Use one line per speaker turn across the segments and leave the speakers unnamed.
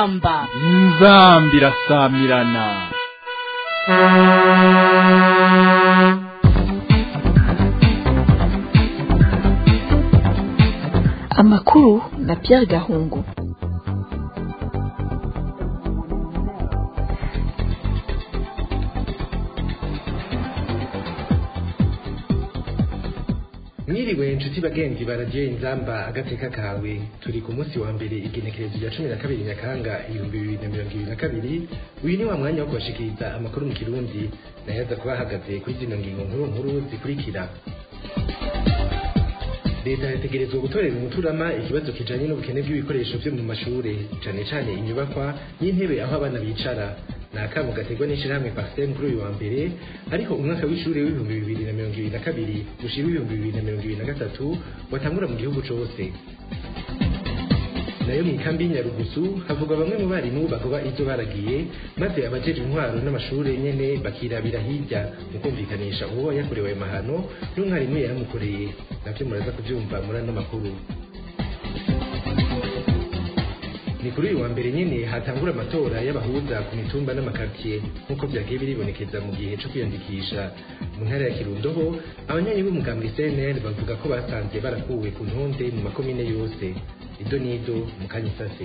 inzamba
inzamba irasamirana
amakuru na Pierre Gahungu
mwiriwe inshuti bagenzi baradiyo inzamba agateka kawe turi ku munsi wa mbere igenekerezo rya cumi na kabiri nyakanga ibihumbi bibiri na mirongo ibiri na kabiri uyu ni wa mwanya wo kubashikiriza amakuru mu kirundi nayo aza kuba ahagaze kuri zino ngingo nkuru nkuru zikurikira leta yategerezwa gutorera umuturama ikibazo kijanye n'ubukene bw'ibikoresho vyo mu mashure cane cane inyubakwa n'intebe aho abana bicara ni akamo gaterwa n'ishirahamwe pasitemu kuri uyu wa mbere ariko umwaka w'ishure w'ibihumbi bibiri na mirongo ibiri na kabiri gushira ibihumbi bibiri na mirongo ibiri na gatatu watangura mu gihugu cose nayo mu ikambi y'inyarugusu havugwa bamwe mu barimu bagoba ivyo baragiye maze abajejwe intwaro n'amashure nyene bakirabira hirya mu kumvikanisha uwo yakorewe ayo mahano n'umwarimu yaramukoreye navyo muraza kuvyumva muri ano makuru ni kuri uyu wa mbere nyene hatangura amatora y'abahuza ku mitumba n'amakartiye nk'uko vyagiye biribonekeza mu gihe co kwiyandikisha mu ntara ya kirundo ho abanywanyi b'umugambwe cnl bavuga ko basanze barakuwe ku ntonde mu makomine yose ido n'ido mu kanyisase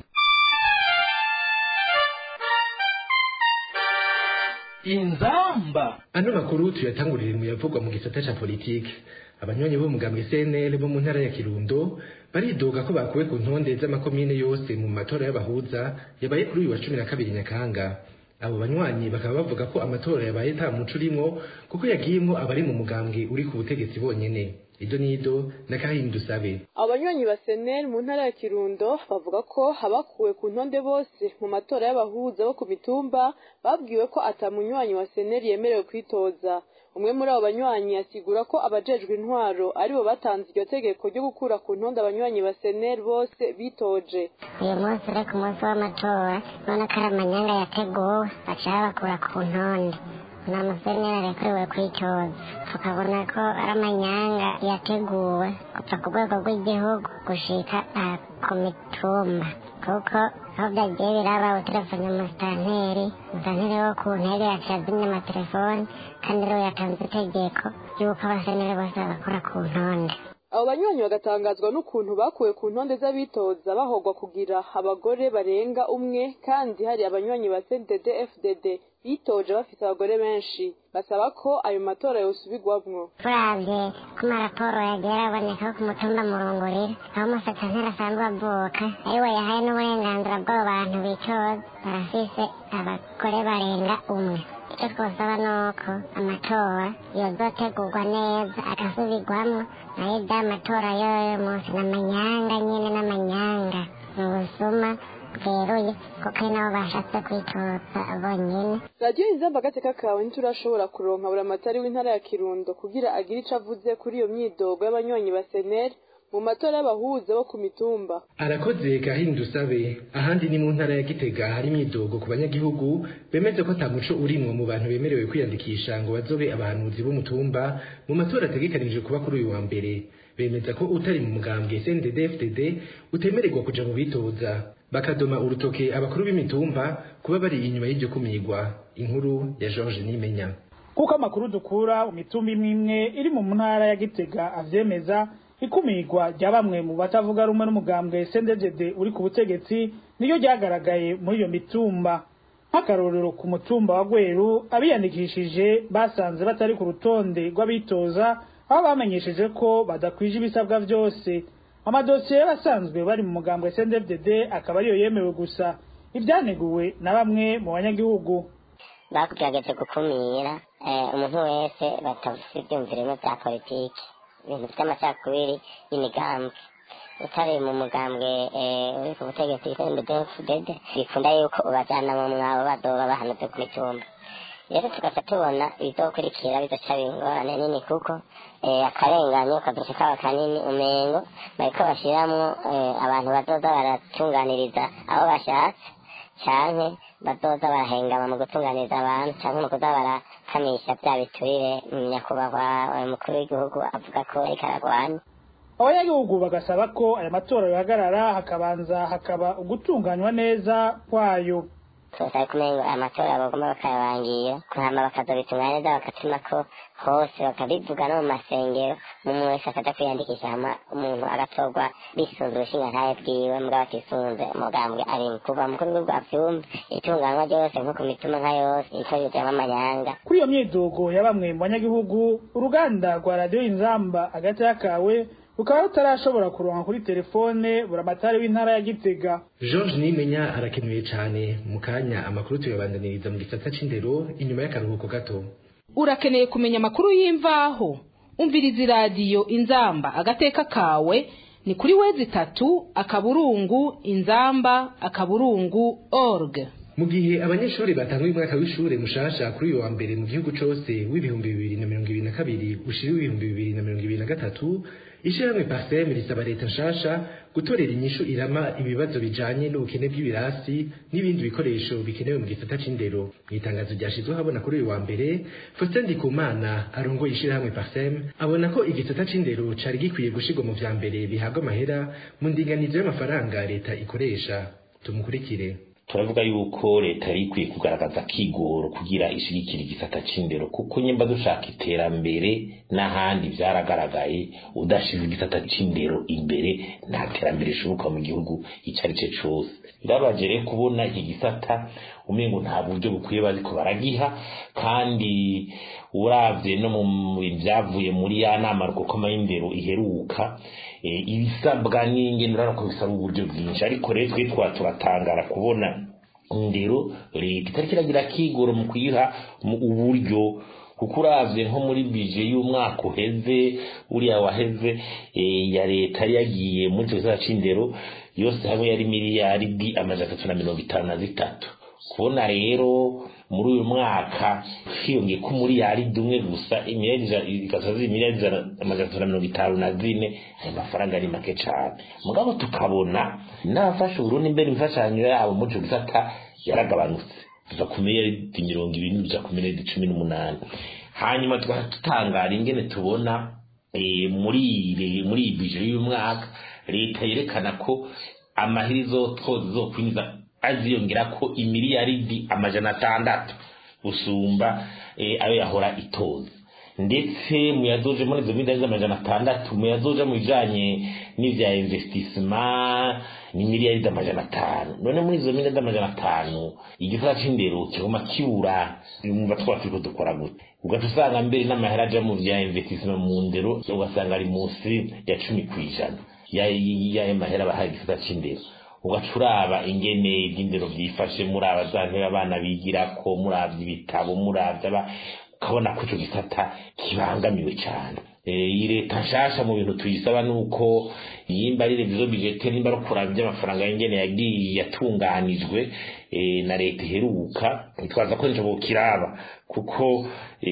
inzamba
ano makuru tuyatangurire mu yavugwa mu gisata ca politike abanywanyi b'umugambwe cnl bo mu ntara ya kirundo baridoga ko bakuwe ku ntonde z'amakomine yose mu matora y'abahuza yabaye kuri uyu wa cumi na kabiri nyakanga abo banywanyi bakaba bavuga ko amatora yabaye nta muco urimwo kuko yagiyemwo abari mu mugambwe uri ku butegetsi bonyene ido n'ido na kahindu sabe
abanywanyi ba seneri mu ntara ya kirundo bavuga ko abakuwe ku ntonde bose mu matora y'abahuza bo ku mitumba babwiwe ko ata munywanyi wa seneri yemerewe kwitoza umwe muri abo banywanyi asigura ko abajejwe intwaro aribo batanze iryo tegeko ryo gukura ku ntonde abanywanyi ba seneri bose bitoje
uyu munsi uri ku munsi w'amatora ubona ko ari amanyanga yateguwe baca babakura ku ntonde nta museneri arekuriwe kwitoza tukabona ko ari amanyanga yateguwe kuva ku rwego rw'igihugu gushika aha ku mitumba kuko aho byagiye biraba utelefone umusitanteri umusitanteri wo ku ntebe yaciye azimya amatelefoni kandi rero yatanze itegeko ry'uko abaseneri bose babakura ku ntonde
abo banywanyi bagatangazwa n'ukuntu bakuwe ku ntonde z'abitoza bahogwa kugira abagore barenga umwe kandi hari abanywanyi ba cdd fdd bitoje bafite abagore benshi basaba ko ayo matora yosubirwamwo
turavye ko amaraporo yagiye araboneka ku mutumba murungurira aho umusitanteri asanzwe avuka ariwe yahaye n'uburenganzira bw'abo bantu bitoza barafise abagore barenga umwe icyo twosaba ni uko amatora yozotegurwa neza agasubirwamo nayo ibya matora y'uyu munsi ni amanyanga nyine n'amanyanga ni ubusuma bweruye kuko ari nabo bashatse kwitoza bonyine
radiyo inzamba agateka kawe ntiturashobora kuronka buri amatari w'intara ya kirundo kugira agire ico avuze kuri iyo myidogo y'abanywanyi ba seneri mu matora y'abahuza bo ku mitumba
arakoze gahindu sabe ahandi ni mu ntara ya gitega hari imyidogo ku banyagihugu bemeze ko ata muco urimwo mu bantu bemerewe kwiyandikisha ngo bazobe abahanuzi b'umutumba mu matora ategekanije kuba kuri uyu wa mbere bemeza ko utari mu mugambwe cndd fdd utemererwa kuja mu bitoza bakadoma urutoke abakuru b'imitumba kuba bari inyuma y'iryo kumirwa inkuru ya george nimenya
kuko amakuru dukura mu mitumba imwe imwe iri mu ntara ya gitega avyemeza ikumirwa rya bamwe mu batavuga rumwe n'umugambwe CNDD uri ku butegetsi niyo ryagaragaye muri iyo mitumba nk'akarorero ku mutumba wa Gweru abiyandikishije basanze batari ku rutonde rw'abitoza aho bamenyesheje ko badakwije ibisabwa vyose amadosiye y'abasanzwe bari mu mugambwe CNDD akaba ariyo yemewe gusa ibyaneguwe na bamwe mu banyagihugu
bakugerageje gukumira umuntu wese batafise ivyumvirimo vya politiki ibintu vy'amacakubiri y'imigambi utari mu mugambwe uri ku butegetsi cndfdd bikunda yuko ubajana mu mwabo bazoba bahanutse ku mitumba rero tugaca tubona bizokurikira bizoca ingorane nini kuko akarenganyo kazoca kaba kanini umengo bariko bashiramwo abantu bazoza baratunganiriza abo bashatse canke bazoza barahengama mu gutunganiriza abantu canke mu kuza barakamisha vya biturire nyakubahwa umukuru w'igihugu avuga ko ariko aragwana
abanyagihugu bagasaba ko aya matora yohagarara hakabanza hakaba ugutunganywa neza kwayo
turasaba kumenya amatora bagomba bakayabangira hama bakazobitunganya neza bakatuma ko hose bakabivuga no mu masengero umuntu wese akaja kwiyandikisha hama umuntu agatorwa bisunze ubushingantahe bwiwe mugabo atisunze umugambwe arimo kuva mu rwego rwa vyumva itunganywa ryose nko ku mituma nka yose itorero ryamwo amanyanga
kuri iyo myidogo ya bamwe mu banyagihugu uruganda rwa radiyo inzamba hagati y'akawe rukaba rutarashobora kuronka kuri telefone buramatari w'intara ya gitega
george nimenya arakenewe cyane mu kanya amakuru tuyabandaniriza mu gisata c'indero inyuma y'akaruhuko gato
urakeneye kumenya amakuru y'imvaho umviriza iradiyo inzamba agateka kawe ni kuri wezi itatu akaburungu inzamba akaburungu org
mu gihe abanyeshuri batanguye umwaka w'ishure mushasha kuri uyu wa mbere mu gihugu cose w'ibihumbi bibiri na mirongo ibiri na kabiri ushira w'ibihumbi bibiri na mirongo ibiri na gatatu ishirahamwe pasem risaba leta nshasha gutorera inyishu irama ibibazo bijanye n'ubukene bw'ibirasi n'ibindi bikoresho bikenewe mu gisata c'indero mu itangazo ryashizwe habona kuri uyu wa mbere Faustin Ndikumana arongoye ishirahamwe pasem abona ko igisata c'indero cari gikwiye gushirwa mu vya mbere bihabwa amahera mu ndinganizo y'amafaranga leta ikoresha tumukurikire
turavuga yuko leta yari ikwiye kugaragaza kigoro kugira ishigikira igisata c'indero kuko nyimba dushaka iterambere n'ahandi vyaragaragaye udashize igisata c'indero imbere nta terambere rishoboka mu gihugu ico ari co cose birabaje rero kubona iki gisata umengo nta buryo bukwiye bariko baragiha kandi uravye no mu vyavuye muri ya nama rukokoma y'indero iheruka ibisabwa n'ingene urabona ko bisaba uburyo bwinshi ariko rero twe twa turatangara kubona indero leta itariko iragira kigoro mu kuyiha uburyo kuko uravye nko muri bije y'umwaka uheze uriya waheze ya leta yari yagiye muri ico gisata c'indero yose hamwe yari miliyaridi amajana atatu na mirongo itanu na zitatu kubona rero muri uyu mwaka hiyongeye ko muri yari dumwe gusa igasaza imiliyari amajana atatu na mirongo itanu na zine ayo mafaranga ari make cane mugabo tukabona n'abafasha uburundi mbere imfashanyo yabo muri ico gisata yaragabanutse tuva ku miliyaridi mirongo ibiri tuja ku miliyaridi cumi n'umunani hanyuma tukaba tutangara ingene tubona muri muri iyi bije y'uyu mwaka leta yerekana ko amahiri izokwinjiza aziyongera ko imiliyaridi amajana atandatu gusumba ayo yahora itoza ndetse muyazoje muri izo miliyari z'amajana atandatu muyazoja mu bijanye n'ivya investissement ni miliyari z'amajana atanu none muri izo miliyari z'amajana atanu igisata c'indero kiguma kibura mumva twaba turiko dukora gute ugaca usanga mbere n'amahera aja mu vya investissement mu ndero ugasanga ari munsi ya cumi kw'ijana y'ayo mahera bahaye igisata c'indero ugaca uraba ingene iby'indero byifashe muraba za ntebe abana bigirako muravye ibitabo muravye ukabona ko ico gisata kibangamiwe cane iyi leta nshasha mu bintu tuyisaba nuko yimba ari revizo budgete nimba ari kuraba iby'amafaranga y'ingene yagiye yatunganijwe na leta iheruka twaza ko nico kiraba kuko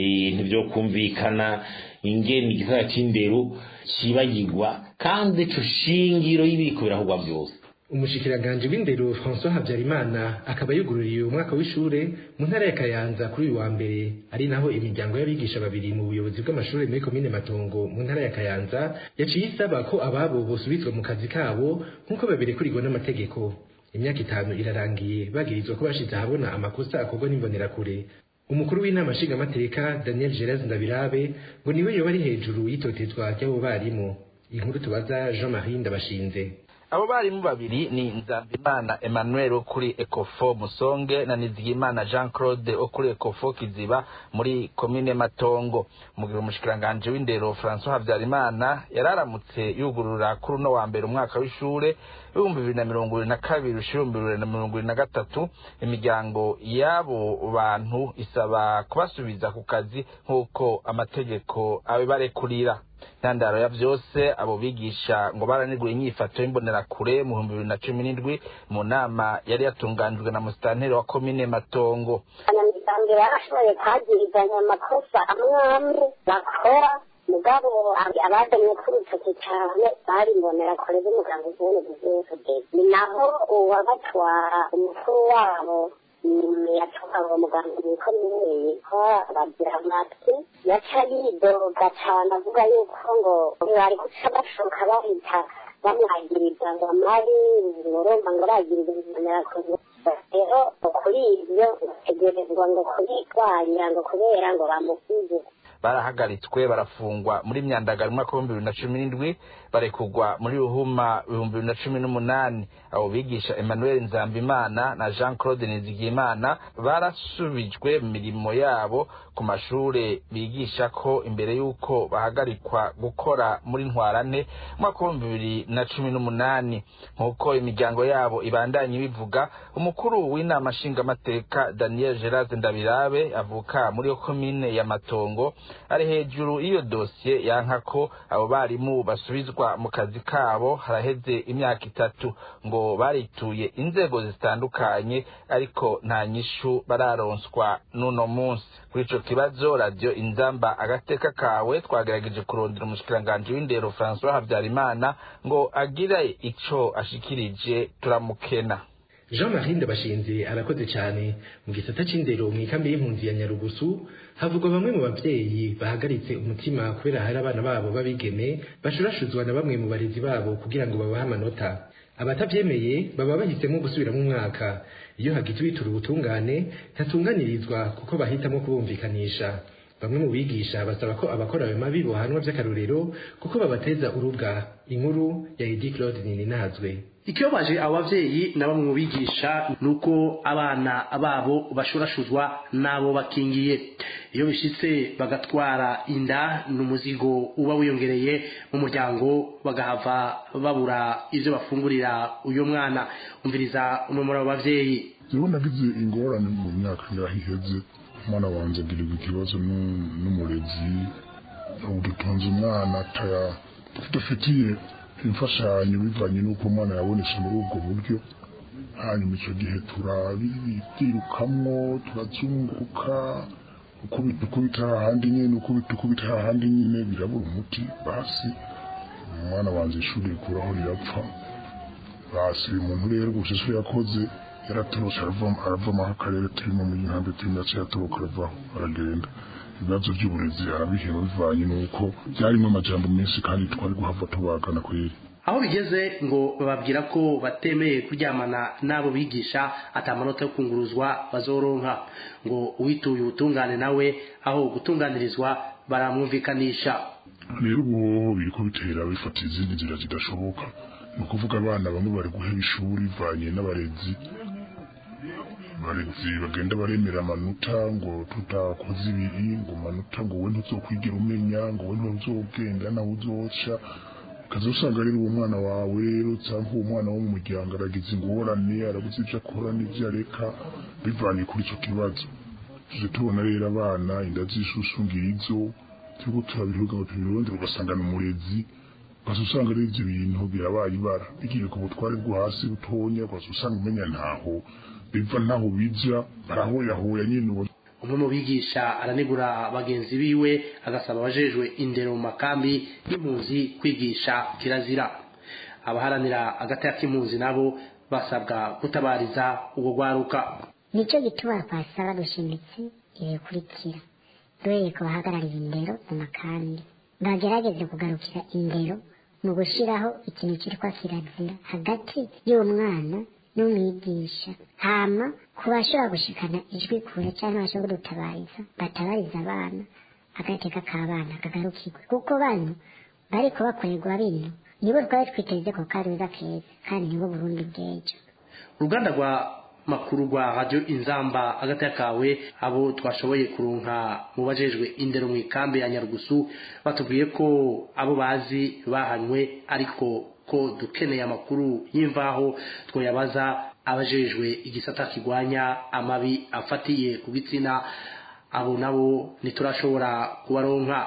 ntibyokumvikana ingene igisata c'indero cibagirwa kandi ico shingiro y'ibiriko birahugwa byose
umushikiranganje w'indero François Habyarimana akaba yugururiye umwaka w'ishure mu ntara ya Kayanza kuri uyu wa mbere ari naho imiryango y'abigisha babiri mu buyobozi bw'amashuri muri komine Matongo mu ntara ya Kayanza yaciye isaba ko ababo bosubizwa mu kazi kabo nk'uko babirekurigwa n'amategeko imyaka itanu irarangiye bagirizwa ko bashize ahabona amakosa akorwa n'imbonerakure umukuru w'inama nshingamateka Daniel Gerard Ndabirabe ngo niwe yoba ari hejuru y'itotezwa ry'abo barimu inkuru tubaza Jean Marie Ndabashinze
abo barimu babiri ni nzambimana emmanuel wo kuri ecofo musonge na nizigimana jean claude wo kuri ecofo kiziba muri komine matongo mu gihe umushikiranganje w'indero francois habyarimana yararamutse yugurura kuri uno wa mbere umwaka w'ishure ibihumbi bibiri na mirongo ibiri na kabiri ushira ibihumbi bibiri na mirongo ibiri na gatatu imiryango y'abo bantu isaba kubasubiza ku kazi nk'uko amategeko abibarekurira intandaro ya byose abo bigisha ngo baraniguye inyifato y'imbonerakure mu bihumbi bibiri na cumi n'indwi mu nama yari yatunganijwe na musitanteri wa komine matongo
abanyamuryango barashoboye kwagirizanya amakosa amwe amwe bakora mugabo abazanye k'urutoki cyane bari imbonerakure z'umuganga z'ubuntu bw'inzobere ni naho uwabatwara umukuru wabo yatuka ngo muganga wikomeye ko bagira amatwi yaca yidoga cane avuga yuko ngo bari guca bashoka bahita bamwagiriza ngo amari urumva ngo aragiriza imbonerakure rero kuri ibyo bategerezwa ngo kubirwanya ngo kubera ngo bamusize
barahagaritswe barafungwa muri myandagaro umwaka w'ibihumbi bibiri na cumi n'indwi barekugwa muri ruhuma ibihumbi bibiri na cumi n'umunani abo bigisha emmanuel nzambimana na jean claude nizigiyimana barasubijwe mu mirimo yabo ku mashure bigisha ko imbere y'uko bahagarikwa gukora muri ntwarane umwaka w'ibihumbi bibiri na cumi n'umunani nk'uko imiryango yabo ibandanye ibivuga umukuru w'inama nshingamateka daniel gerard ndabirabe avuka muri komine ya matongo ari hejuru y'iyo dosiye yanka ko abo barimu basubizwa mu kazi kabo haraheze imyaka itatu ngo barituye inzego zitandukanye ariko nta nyishu bararonswa n'uno munsi kuri ico kibazo radiyo inzamba agateka kawe twagerageje kurondera umushikiranganji w'indero francois habyarimana ngo agire ico ashikirije turamukena
jean marie ndabashinze arakoze cyane mu gisata c'indero mu ikambi y'impunzi ya nyarugusu havugwa bamwe mu bavyeyi bahagaritse umutima kubera hari abana babo b'abigeme bashurashuzwa na bamwe mu barezi babo kugira ngo babahe amanota abatavyemeye baba bahisemo gusubiramo umwaka iyo hagize uwitura ubutungane ntatunganirizwa kuko bahitamo kubumvikanisha bamwe mu bigisha basaba ko abakora ayo mabi bohanwa vy'akarorero kuko babateza urubwa inkuru ya edi claude nininazwe
ikibabaje abo bavyeyi na bamwe mu bigisha nuko abana babo bashurashuzwa n'abo bakingiye iyo bishitse bagatwara inda n'umuzigo uba wiyongereye mu muryango bagahava babura ivyo bafungurira uyo mwana umviriza umwe muri abo bavyeyi
jewe nagize ingorane mu myaka ngaho iheze umwana wanje agirirwa ikibazo n'umurezi ubu dutunze umwana tudafitiye imfashanyo bivanye n'uko umwana yabonetse muri ubwo buryo hanyuma icyo gihe turabyirukamwo turazunguruka ukubita ukubita ahandi nyine ukubita ukubita ahandi nyine birabura umuti basi umwana wanjye ishuri rikuraho rirapfa basi uyu muntu rero gusa icyo yakoze yaratorotse aravamo aho akarere turimo mu gihande turimo yaciye atoroka aravaho aragenda ibibazo by'uburezi arabihema bivanye n'uko byarimo amajambo menshi kandi twari guhava tubagana kweri
aho bigeze ngo bababwira ko batemeye kuryamana n'abo bigisha atamanota yo kunguruzwa bazoronka ngo uwituye ubutungane nawe aho gutunganirizwa baramwumvikanisha
rero ubu biriko bitera bifata izindi nzira zidashoboka ni ukuvuga abana bamwe bari guheba ishuri bivanye n'abarezi abarezi bagenda baremera amanota ngo tutakoze ibiri ngo amanota ngo we ntuzokwigira umenya ngo we ntuzogenda nawe uzoca ukaza usanga rero uwo mwana wawe rero cyangwa uwo mwana wo mu muryango aragize ingorane arabuze ibyo akora n'ibyo areka bivanye kuri icyo kibazo tuje tubona rero abana inda z'ishusungirizo turiko turabihuga ngo tubirondera ugasanga ni umurezi ukaza usanga rero ibyo bintu birabaye ibara bigiye ku butware bwo hasi butonya ukaza usanga umenya ntaho biva ntaho bija barahoyahoya nyine ubona
umwe mu bigisha aranegura bagenzi biwe agasaba abajejwe indero mu makambi y'impunzi kwigisha kirazira abaharanira agateka k'impunzi nabo basabwa gutabariza ubwo rwaruka
nicyo gituma twasaba dushimitse ibikurikira duhereye ku bahagarariye indero mu makambi bagerageze kugarukira indero mu gushyiraho ikintu cyitwa kirazira hagati y'umwana n'umwigisha hama ku bashobora gushikana ijwi kure cyangwa bashobora kudutabariza batabariza abana agateka k'abana kagarukirwe kuko bano bariko bakorerwa bino nibo twari twiteze ko karuza keza kandi nibo burundi bw'ejo
uruganda rwa makuru rwa radio inzamba agateka kawe abo twashoboye kurunka mu bajejwe indero mu ikambi ya nyarugusu batubwiye ko abo bazi bahanywe ariko ko dukeneye amakuru y'imvaho twoyabaza abajejwe igisata kigwanya amabi afatiye ku gitsina abo nabo ntiturashobora kubaronka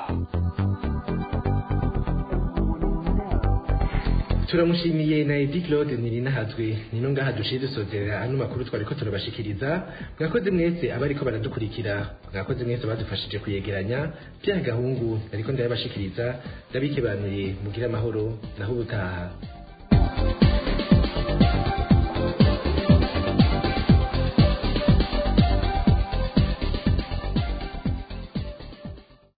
turamushimiye na edi claude nirinahazwe nino ngaha duciye dusozerera ano makuru twari ko turabashikiriza mwakoze mwese abariko baradukurikira mwakoze mwese badufashije kuyegeranya bya gahungu ariko ndayabashikiriza ndabikebanuye mugire amahoro naho ubutaha